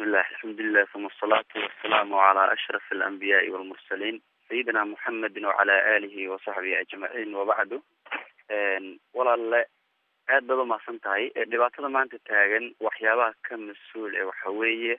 bismillah alxamdulilah uma asalaatu wasalaamu calaa ashraf alambiyaai walmursaliin sayidina muxamedin wacala aalihi wasaxbihi ajmaciin wabacdu walaale aad baad umahadsan tahay dhibaatada maanta taagan waxyaabaha ka mas-uul ee waxa weeye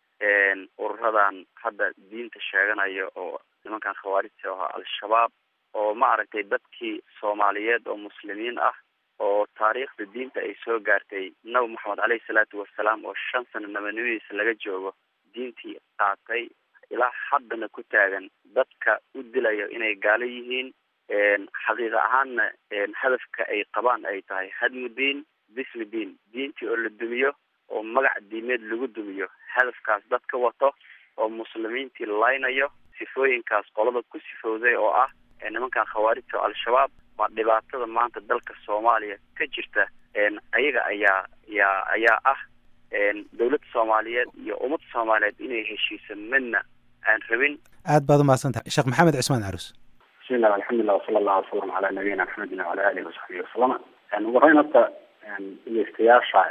ururadan hadda diinta sheeganaya oo nimankan khawaarijta ahaa al-shabaab oo ma aragtay dadkii soomaaliyeed oo muslimiin ah oo taariikhda diinta ay soo gaartay nabi maxamed caleyhi salaatu wasalaam oo shan sano nabanimadiisa laga joogo diintii qaatay ilaa haddana ku taagan dadka u dilayo inay gaalo yihiin xaqiiqa ahaanna hadafka ay qabaan ay tahay hadmu diin bismi diin diintii oo la dumiyo oo magac diimeed lagu dumiyo hadafkaas dad ka wato oo muslimiintii laynayo sifooyinkaas qolada ku sifowday oo ah nimankan khawaarijta oo al-shabaab waa dhibaatada maanta dalka soomaaliya ka jirta ayaga ayaa yaa ayaa ah dawladda soomaaliyeed iyo ummadda soomaaliyeed inay heshiiso midna aan rabin aad baad umahadsan tahay sheekh maxamed cismaan carus bismillah alxamdulilah wasala allahu wasalam calaa nabiyina maxamedin wacala alihi wasaxbihi wasalama ugu horeyn horta dhegeystayaasha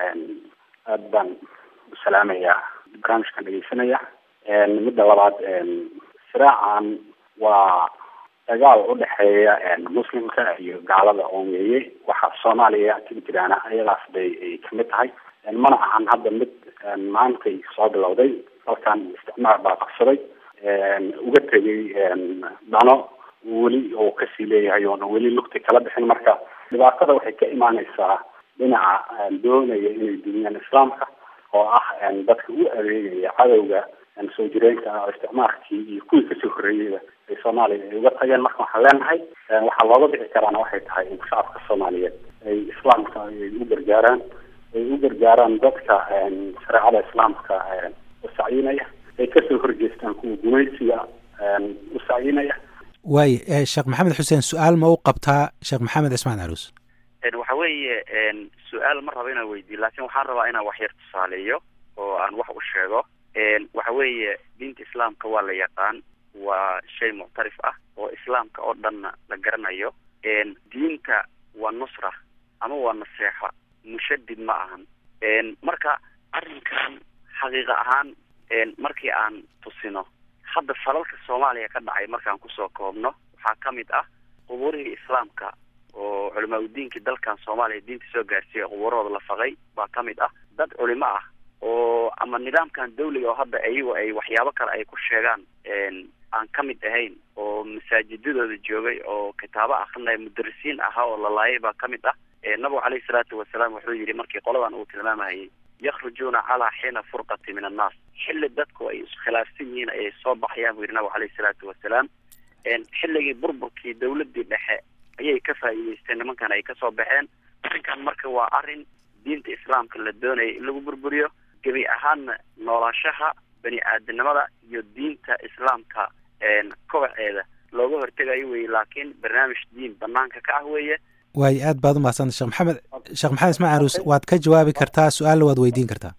aad baan u salaamayaa barnaamijkan dhegeysanaya midda labaad siraacan waa dagaal udhexeeya muslimka iyo gaalada oon weeye waxa soomaaliya ka jiraana ayadaas bay ay kamid tahay mana ahan hadda mid maantay soo bilowday dalkan isticmaar baa qabsaday uga tegay dano weli oo kasii leeyahay oona weli lugti kala bixin marka dhibaatada waxay ka imaaneysaa dhinaca doonaya inay duniyaan islaamka oo ah dadka u adeegaya cadowga soo jireenka ah oo isticmaalkii iyo kuwii kasoo horreeyeyba ay soomaaliya ay uga tageen marka waxaan leenahay waxaa looga bixi karaana waxay tahay in shacabka soomaaliyeed ay islaamka ay u gargaaraan ay u gargaaraan dadka shareecada islaamka usacyinaya ay kasoo horjeestaan kuwa gumaysiga usacyinaya waaye sheekh maxamed xuseen su-aal ma u qabtaa sheekh maxamed cismaan carus waxa weeye su-aal ma rabo inaan weydiiyo laakin waxaan rabaa inaan wax yar tusaaleeyo oo aan wax u sheego waxa weeye diinta islaamka waa la yaqaan waa shay muctarif ah oo islaamka oo dhanna la garanayo diinta waa nusra ama waa naseexa mushadid ma ahan marka arrinkan xaqiiqa ahaan markii aan tusino hadda falalka soomaaliya ka dhacay markaan kusoo koobno waxaa ka mid ah qubuurihii islaamka oo culimaa udiinkii dalkan soomaaliya diinta soo gaarsiiyay qubuurahooda la faqay baa ka mid ah dad culimo ah oo ama nidaamkan dawliga oo hadda iyagu ay waxyaabo kale ay ku sheegaan aan ka mid ahayn oo masaajidadooda joogay oo kitaabo akrinaya mudarisiin ahaa oo la laayay baa ka mid ah nabigu caleyhi salaatu wasalaam wuxuu yidhi markii qoladan uu tilmaamahayay yakhrujuuna calaa xiina furqati min annaas xilli dadku ay iskhilaafsan yihiin ayay soo baxayaan buu yidhi nabigu caleyhi salaatu wasalaam xilligii burburkii dawladii dhexe ayay ka faa'iideysteen nimankan ay kasoo baxeen arrinkan marka waa arrin diinta islaamka la doonaya in lagu burburiyo gebi ahaanna noolaashaha bani aadamnimada iyo diinta islaamka kobaceeda looga hortegayo weye laakiin barnaamij diin banaanka ka ah weeye waayo aad baad umahadsanta sheekh maxamed sheekh maxamed ismaan carus waad ka jawaabi kartaa su-aalna waad weydiin kartaa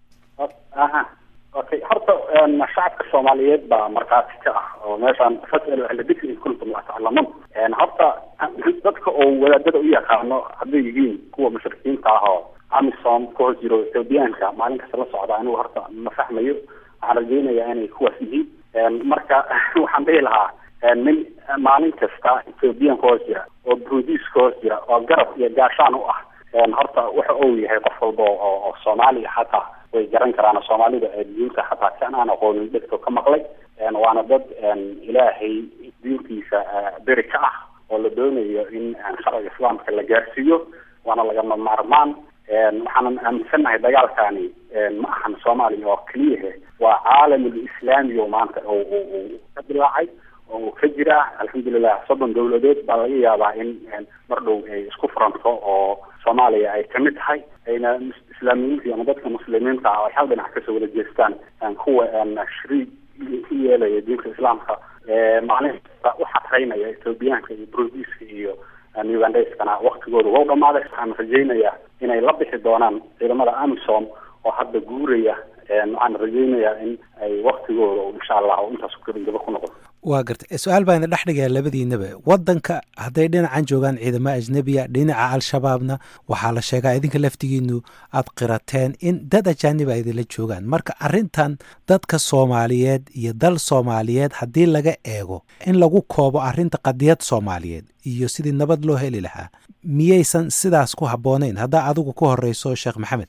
aha okay horta shacabka soomaaliyeed baa markhaati ka ah oo meeshaan fasal ahla dikri in kuntum laa taclamuun horta dadka oo wadaadada u yaqaano hadday yihiin kuwa mushrikiinta ah oo amisom ka hoos jiro ethoobiyaanka maalin kasta la socda anigu horta ma fahmayo waxaan rajeynayaa inay kuwaas yihiin marka waxaan dhihi lahaa nin maalin kasta ethoobiyan ka hoos jira oo brudiis ka hoos jira oo garab iyo gaashaan u ah horta waxa uu yahay qof walba oo oo soomaaliya xataa way garan karaan soomaalida diinta xataa kan aan aqoonin dhegto ka maqlay waana dad ilaahay diintiisa beri ka ah oo la doonayo in sharciga islaamka la gaarsiiyo waana lagama maarmaan waxaanan aaminsannahay dagaalkani ma ahan soomaaliya oo keliyahe waa caalamul islaami oo maanta uu ka dilaacay oo uu ka jira alxamdulilah soddon dawladood baa laga yaabaa in mar dhow ay isku furanto oo soomaaliya ay kamid tahay ayna islaamiyiinta ama dadka muslimiinta ah ay hal dhinac kasoo wada jeestaan kuwa shariig ku yeelaya diinta islaamka maalin kasta u xatraynaya ethoobiyaanka iyo brudiska iyo ugandhayskana waktigooda waa u dhamaaday waxaan rajeynayaa inay la bixi doonaan ciidamada amisom oo hadda guuraya waxaan rajeynayaa in ay waktigooda insha allah intaas gaba ku noqdo waa gartay su-aal baan idin dhex dhigayaa labadiinaba waddanka hadday dhinacan joogaan ciidamo ajnebiya dhinaca al-shabaabna waxaa la sheegaa idinka laftigiinu aad qirateen in dad ajaaniba idinla joogaan marka arrintan dadka soomaaliyeed iyo dal soomaaliyeed haddii laga eego in lagu koobo arrinta qadiyad soomaaliyeed iyo sidii nabad loo heli lahaa miyaysan sidaas ku habboonayn haddaa adigu ku horeyso sheekh maxamed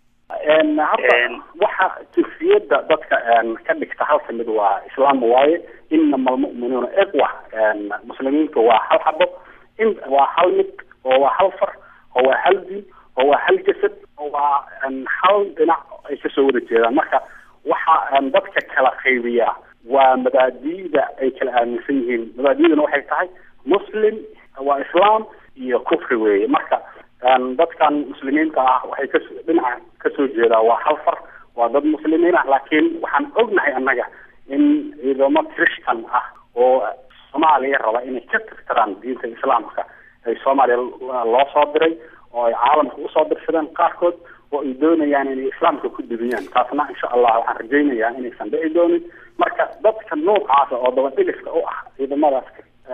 hadda waxa jinsiyadda dadka ka dhigta halka mid waa islaam waaye inama almu'minuuna iqwa muslimiinta waa hal xabo in waa hal mid oo waa hal far oo waa hal diin oo waa hal jasad oo waa hal dhinac ay kasoo wada jeedaan marka waxa dadka kala qaybiyaa waa mabaadi'da ay kala aaminsan yihiin mabaadi'duna waxay tahay muslim waa islaam iyo kufri weeye marka dadkan muslimiinta ah waxay ka dhinaca kasoo jeedaa waa hal far waa dad muslimiin ah laakiin waxaan ognahay annaga in ciidamo christian ah oo soomaaliya raba inay ka tirtiraan diinta islaamka ay soomaaliya loo soo diray oo ay caalamka usoo dirsadeen qaarkood oo ay doonayaan inay islaamka ku dubiyaan taasna insha allah waxaan rajaynayaa inaysan dhici doonin marka dadka noocaasa oo dabadhigifka u ah ciidamadaas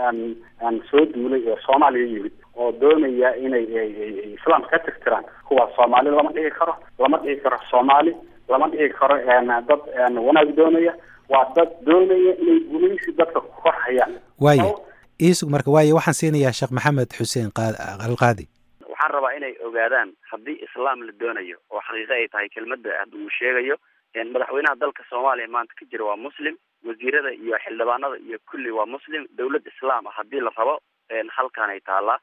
soo duulay ee soomaaliya yimid oo doonaya inay islaamka ka tirtiraan kuwaas soomaali lama dhigi karo lama dhigi karo soomaali lama dhigi karo dad wanaag doonaya waa dad doonaya inay gumaysi dadka ku korhayaan waaye iisug marka waaye waxaan siinayaa sheekh maxamed xuseen alqaadi waxaan rabaa inay ogaadaan haddii islaam la doonayo oo xaqiiqo ay tahay kelmadda hadda uu sheegayo madaxweynaha dalka soomaaliya maanta ka jira waa muslim wasiirada iyo xildhibaanada iyo kulli waa muslim dawlad islaam ah haddii la rabo halkaan ay taallaa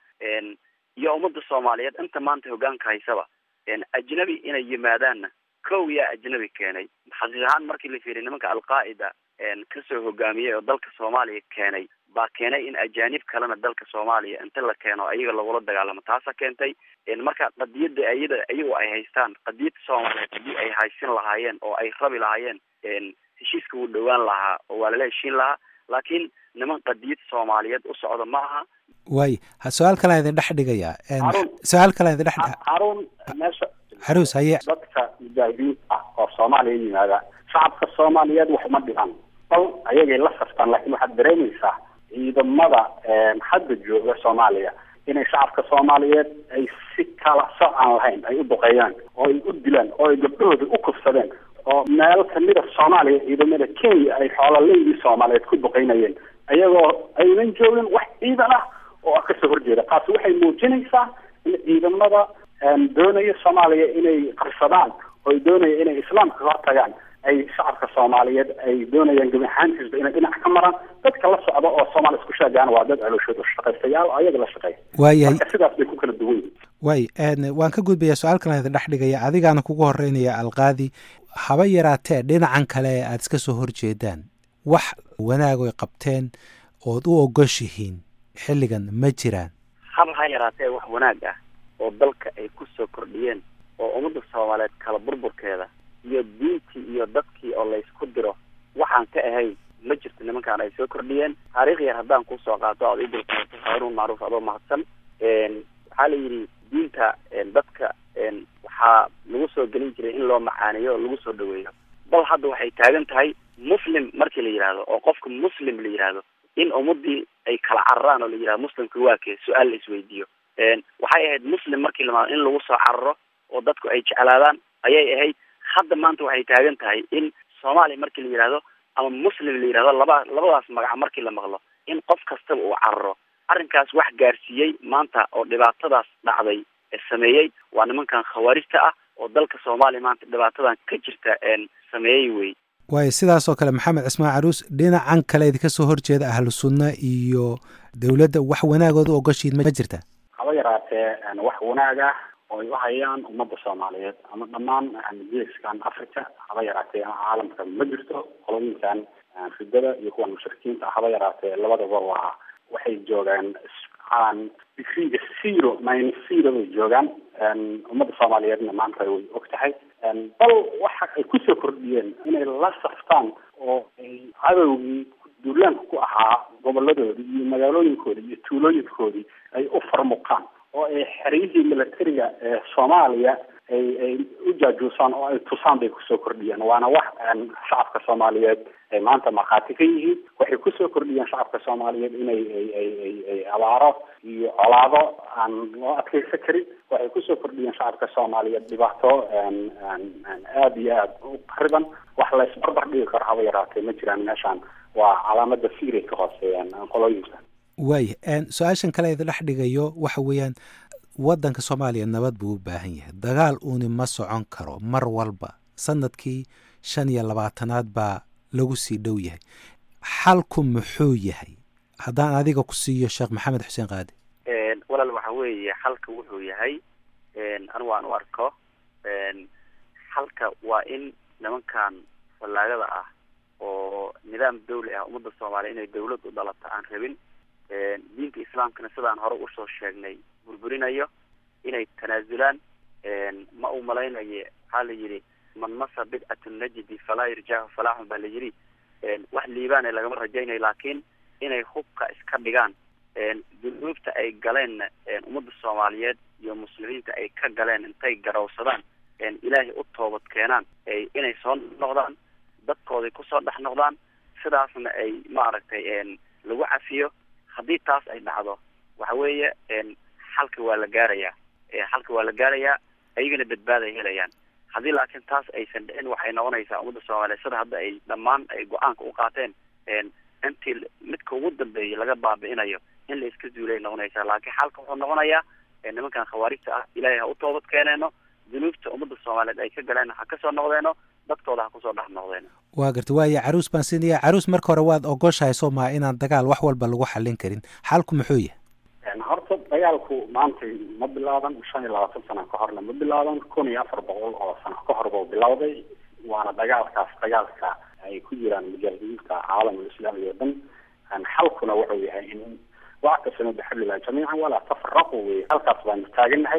iyo ummadda soomaaliyeed inta maanta hogaanka haysaba ajnabi inay yimaadaanna kow yaa ajnabi keenay xaqiiq ahaan markii la fiiriy nimanka alqaa'ida kasoo hogaamiyey oo dalka soomaaliya keenay baa keenay in ajaanib kalena dalka soomaaliya inta la keeno ayaga lagula dagaalamo taasa keentay marka qadiyada ayada iyagu ay haystaan qadiyada soomaaliyeed haddii ay haysin lahaayeen oo ay rabi lahaayeen heshiiska wuu dhowaan lahaa oo waa lala heshiin lahaa laakiin niman qadiyad soomaaliyeed u socda ma aha waay su-aal kalaan idin dhex dhigayaa su-aal kalaan idin dhex haruun meesha xaruus haye dadka mujaahidiinta ah oo soomaaliya yimaada shacabka soomaaliyeed wax uma dhigan bal ayagay la saftaan laakiin waxaad dareemaysaa ciidamada hadda jooga soomaaliya inay shacabka soomaaliyeed ay si kala soc aan lahayn ay u duqeeyaan oo ay u dilaan oo ay gabdhahooda u kufsadeen oo meel kamida soomaaliya ciidamada kenya ay xoolaleydii soomaaliyeed ku duqeynayeen ayagoo aynan joogin wax ciidan ah oo kasoo horjeeda taasi waxay muujinaysaa in ciidamada doonaya soomaaliya inay qarsadaan oo ay doonaya inay islaamka ka hortagaan ay shacabka soomaaliyeed ay doonayaan gebi ahaantiisba inay dhinac ka maraan dadka la socda oo soomaaliya isku sheegaan waa dad calooshood shaqaystayaal oo ayaga la shaqeeya waayahay marka sidaas bay ku kala duwan yihin waay waan ka gudbayaa su-aal kalan idin dhex dhigaya adigaana kugu horeynaya alqaadi haba yaraatee dhinacan kale ee aada iska soo horjeedaan wax wanaagoy qabteen ood u ogoshihiin xilligan ma jiraan haba ha yaraatee wax wanaag ah oo dalka ay ku soo kordhiyeen oo ummadda soomaaliyeed kala burburkeeda iyo diintii iyo dadkii oo laysku diro waxaan ka ahayn ma jirto nimankaan ay soo kordhiyeen taariikh yar haddaan kusoo qaato oad idulkaato haaruun macruuf adoo mahadsan waxaa la yidhi diinta dadka waxaa lagu soo gelin jiray in loo macaaneeyo oo lagu soo dhaweeyo bal hadda waxay taagan tahay muslim markii la yidhaahdo oo qofka muslim la yidhaahdo in ummadii ay kala cararaan oo la yidhahdo muslimka waa kee su-aal la isweydiiyo waxay ahayd muslim markii lama in lagu soo cararo oo dadku ay jeclaadaan ayay ahayd hadda maanta waxay taagan tahay in soomaaliya markii la yidhahdo ama muslim la yidhahdo laba labadaas magaca markii la maqlo in qof kastaba uu cararo arrinkaas wax gaarsiiyey maanta oo dhibaatadaas dhacday ee sameeyey waa nimankan khawaarijta ah oo dalka soomaaliya maanta dhibaatadan ka jirta sameeyey wey waayo sidaasoo kale maxamed cismaan caruus dhinacan kale idinka soo horjeeda ahlu sunna iyo dowladda wax wanaagood u ogoshiid ma jirta haba yaraatee wax wanaag ah oo ay u hayaan ummadda soomaaliyeed ama dhammaan geeskan africa haba yaraatee caalamka ma jirto qolooyinkan ridada iyo kuwan mushrikiinta haba yaraatee labadaba waa waxay joogaan digriga zero minus zero bay joogaan ummadda soomaaliyeedna maanta way og tahay bal waxa ay kusoo kordhiyeen inay la saftaan oo ay cadowgii duulaanka ku ahaa goboladoodii iyo magaalooyinkoodii iyo tuulooyinkoodii ay u farmuqaan oo ay xeryihii militariga ee soomaaliya ay ay u jaajuusaan oo ay tusaan bay kusoo kordhiyeen waana wax shacabka soomaaliyeed ay maanta markhaati ka yihiin waxay kusoo kordhiyeen shacabka soomaaliyeed inay ay ay ay ay abaaro iyo colaado aan loo adkeysan karin waxay kusoo kordhiyeen shacabka soomaaliyeed dhibaato aada iyo aada u qariban wax la isbarbar dhigi karo haba yaraatee ma jiraan meeshaan waa calaamada fiiray ka hooseeyaan qolooyinka waaya su-aashan kale ida dhex dhigayo waxa weeyaan waddanka soomaaliya nabad buu u baahan yahay dagaal uuni ma socon karo mar walba sanadkii shan iyo labaatanaad baa lagu sii dhow yahay xalku muxuu yahay haddaan adiga ku siiyo sheekh maxamed xuseen qaadi walaal waxa weeye xalka wuxuu yahay anigu aan u arko xalka waa in nimankan fallaagada ah oo nidaam dawli ah ummadda soomaaliya inay dawlad u dhalata aan rabin diinta islaamkana sidaan hore usoo sheegnay burburinayo inay tanaasulaan ma uu malaynaye waxaa la yidhi man masa bidcatu najdi falaa yarjahu falaaxun baa la yidhi wax liibaane lagama rajaynayo laakiin inay hubka iska dhigaan dunuubta ay galeenna ummadda soomaaliyeed iyo muslimiinta ay ka galeen intay garowsadaan ilaahay u toobad keenaan inay soo noqdaan dadkooday kusoo dhex noqdaan sidaasna ay maaragtay lagu cafiyo haddii taas ay dhacdo waxa weeye xalka waa la gaarayaa xalka waa la gaarayaa ayagana badbaaday helayaan haddii laakiin taas aysan dhicin waxay noqonaysaa ummadda soomaaliyeed sida hadda ay dhammaan ay go-aanka u qaateen intii midka ugu dambeeyay laga baabi'inayo in la iska zuulay noqonaysaa laakiin xalka wuxuu noqonayaa nimankan khawaarijta ah ilaahay ha u toobad keeneeno dunuubta ummadda soomaaliyeed ay ka galeen ha kasoo noqdeeno dadkooda ha kusoo dhex noqdeeno waa garta waaya caruus baan siinaya caruus marka hore waad ogoshahay soo maa inaan dagaal wax walba lagu xallin karin xalku muxuu yahay horta dagaalku maanta ma bilaaban shan iyo labaatan sano ka horna ma bilaaban kun iyo afar boqol oo sano ka hor buu bilowday waana dagaalkaas dagaalka ay ku jiraan mujaahidiinta caalamul islaami oo dhan xalkuna wuxuu yahay in wactasimo bixablilah jamiican walaa tafaraqu wey halkaas baanu taaganahay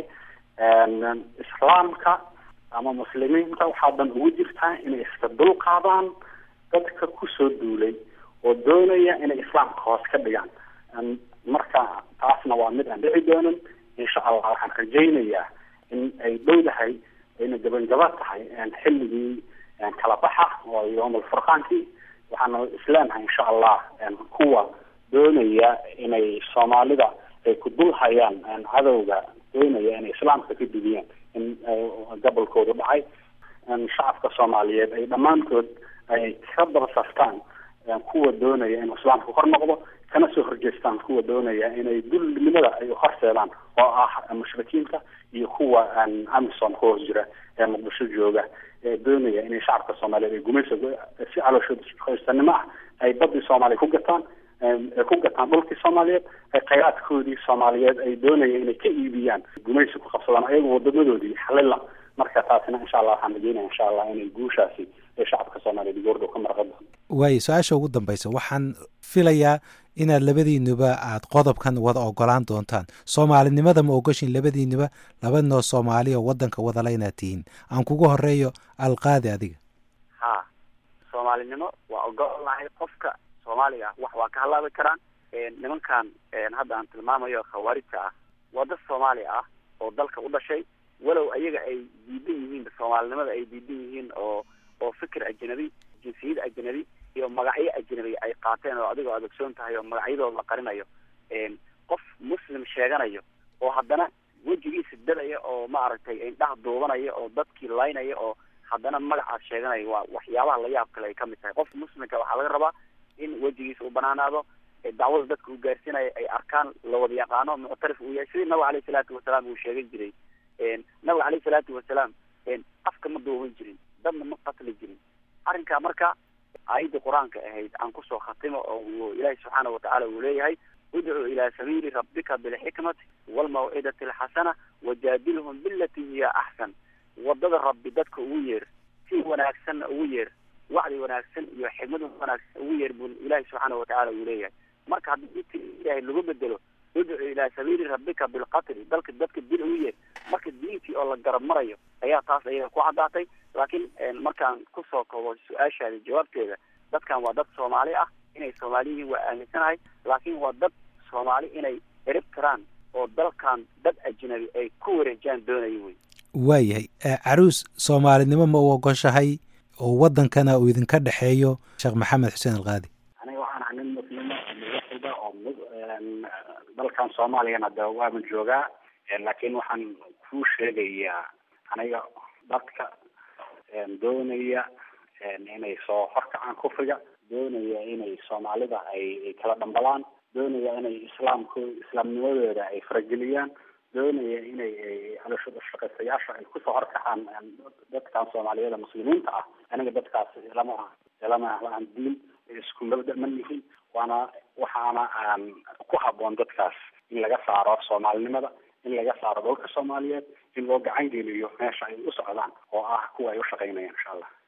islaamka ama muslimiinta waxaa dan ugu jirtaa inay iska dul qaadaan dadka kusoo duulay oo doonaya inay islaamka hoos ka dhigaan marka taasna waa mid aan dhici doonin insha allah waxaan rajaynayaa in ay dhowdahay ayna gabangaba tahay xilligii kala baxa oo yowm alfurqaankii waxaana isleenahay insha allah kuwa doonaya inay soomaalida ay ku dul hayaan cadowga doonaya inay islaamka ka dubiyaan in gobolkoodu dhacay shacabka soomaaliyeed ay dhammaantood ay ka dabasaftaan kuwa doonaya inuu islaamka kor noqdo kana soo horjeestaan kuwa doonaya inay dulnimada ay horseedaan oo ah mushrikiinta iyo kuwa amison ku hoos jira ee muqdisho jooga ee doonaya inay shacabka soomaaliyeed ay gumaysa si calooshoosanimo ah ay badii soomaaliya ku gataan ay ku gataan dhulkii soomaaliyeed ay khayraadkoodii soomaaliyeed ay doonaya inay ka iibiyaan gumaysi ku qabsadaan ayaga wadamadoodii xalila marka taasina insha allah waxaan rajeynaya insha allah inay guushaasi ee shacabka soomaaliyeed goordhow ka marqa doonto waayo su-aasha ugu dambaysa waxaan filayaa inaad labadiinuba aad qodobkan wada ogolaan doontaan soomaalinimada ma ogoshin labadiinuba labadinoo soomaali oo wadanka wadala inaad tihiin aan kugu horeeyo alqaadi adiga ha soomaalinimo waa ogolnahay qofka soomaaliga ah wax waa ka halaabi karaan nimankan hadda aan tilmaamayo khawaarijta ah waa dad soomaali ah oo dalka u dhashay walow ayaga ay diidan yihiin soomaalinimada ay diidan yihiin oo oo fikir ajnabi jinsiyad ajnabi iyo magacyo ajnabi ay qaateen oo adigoo aad ogsoon tahay oo magacyadooda la qarinayo qof muslim sheeganayo oo haddana wejigiisa dadaya oo maaragtay indhaha duubanaya oo dadkii laynaya oo haddana magacaas sheeganaya waa waxyaabaha la yaab kale ay kamid tahay qof muslimka waxaa laga rabaa in wejigiisa uu banaanaado dacwada dadka uu gaarsiinayo ay arkaan lawada yaqaano muctarif uu yahay sidii nabiga aleyhi salaatu wasalaam uu sheegan jiray nabiga aleyhi salaatu wasalaam afka ma duuban jirin dadna ma qatli jirin arrinkaa marka aayadda qur-aanka ahayd aan kusoo khatimo oo ilaahi subxaana watacaala uu leeyahay udcuu ilaa sabiili rabbika bilxikmati waalmawcidati alxasana wajaadilhum bilati hiya axsan wadada rabbi dadka ugu yeer si wanaagsanna ugu yeer wacdi wanaagsan iyo xikmad wanaagsan ugu yeer buu ilaahi subxaana watacaala uu leeyahay marka haddii inti ilaahay lagu bedelo udcu ilaa sabiili rabbika bilqatli dalka dadka dil ugu yeer marka diintii oo la garab marayo ayaa taas ayaga ku caddaatay laakiin markaan kusoo kobo su-aashaada jawaabteeda dadkan waa dad soomaali ah inay soomaali yihiin waa aaminsanahay laakiin waa dad soomaali inay erib karaan oo dalkan dad ajnabi ay ku wareejaan doonayo wey waayahay caruus soomaalinimo ma u ogoshahay oo waddankana uu idinka dhexeeyo sheekh maxamed xuseen alqaadi aniga waxaan ahay nin muslima muwaxida oo dalkan soomaaliyana de waaban joogaa laakiin waxaan kuu sheegayaa aniga dadka doonaya inay soo horkacaan kufriga doonaya inay soomaalida ay kala dhambalaan doonaya inay islaamko islaamnimadooda ay farageliyaan doonaya inay shaqaystayaasha ay kusoo horkacaan dadkan soomaaliyada muslimiinta ah aniga dadkaas lama lama aan diin isku mabda ma nihin waana waxaana aan ku haboon dadkaas in laga saaro soomaalinimada in laga saaro dhulka soomaaliyeed in loo gacan geliyo meesha ay u socdaan oo ah kuwa ay u shaqaynayaan insha allah